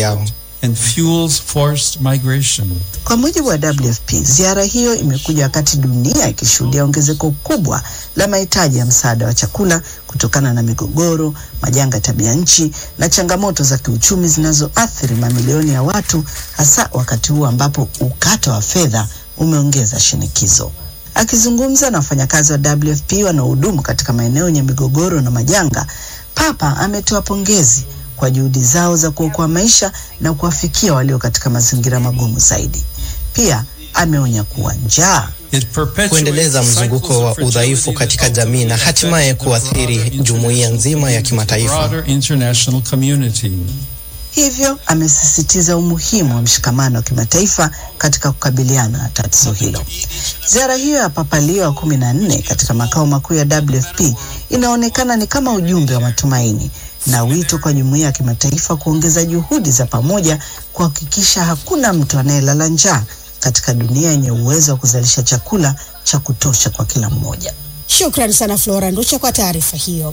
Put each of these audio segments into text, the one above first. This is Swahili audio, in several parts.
yao. and fuels forced migration. Kwa mujibu wa WFP, ziara hiyo imekuja wakati dunia ikishuhudia ongezeko kubwa la mahitaji ya msaada wa chakula kutokana na migogoro, majanga ya tabia nchi na changamoto za kiuchumi zinazoathiri mamilioni ya watu, hasa wakati huu ambapo ukata wa fedha umeongeza shinikizo. Akizungumza na wafanyakazi wa WFP wanaohudumu katika maeneo yenye migogoro na majanga, Papa ametoa pongezi kwa juhudi zao za kuokoa maisha na kuwafikia walio katika mazingira magumu zaidi. Pia ameonya kuwa njaa It perpetuates kuendeleza mzunguko wa cycles of udhaifu fragility katika that jamii na ultimately hatimaye affect the kuathiri broader jumuiya nzima ya kimataifa. broader international community. Hivyo amesisitiza umuhimu wa mshikamano wa kimataifa katika kukabiliana na tatizo hilo. Ziara hiyo ya Papa Leo wa kumi na nne katika makao makuu ya WFP inaonekana ni kama ujumbe wa matumaini na wito kwa jumuiya ya kimataifa kuongeza juhudi za pamoja kuhakikisha hakuna mtu anayelala njaa katika dunia yenye uwezo wa kuzalisha chakula cha kutosha kwa kila mmoja. Shukrani sana Flora Nducha kwa taarifa hiyo.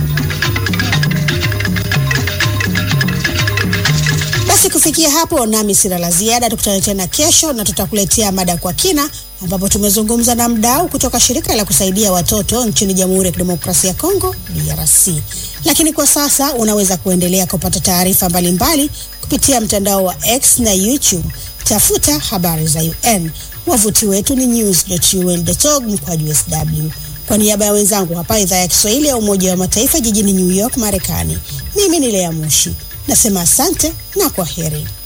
Basi kufikia hapo, nami sina la ziada. Tukutane tena kesho na tutakuletea mada kwa kina, ambapo tumezungumza na mdau kutoka shirika la kusaidia watoto nchini Jamhuri ya Kidemokrasia ya Kongo, DRC. Lakini kwa sasa unaweza kuendelea kupata taarifa mbalimbali kupitia mtandao wa X na YouTube. Tafuta habari za UN. Wavuti wetu ni news.un.org mkwaju sw. Kwa niaba ya wenzangu hapa idhaa ya Kiswahili ya Umoja wa Mataifa jijini New York, Marekani, mimi ni Lea Mushi nasema asante na kwa heri.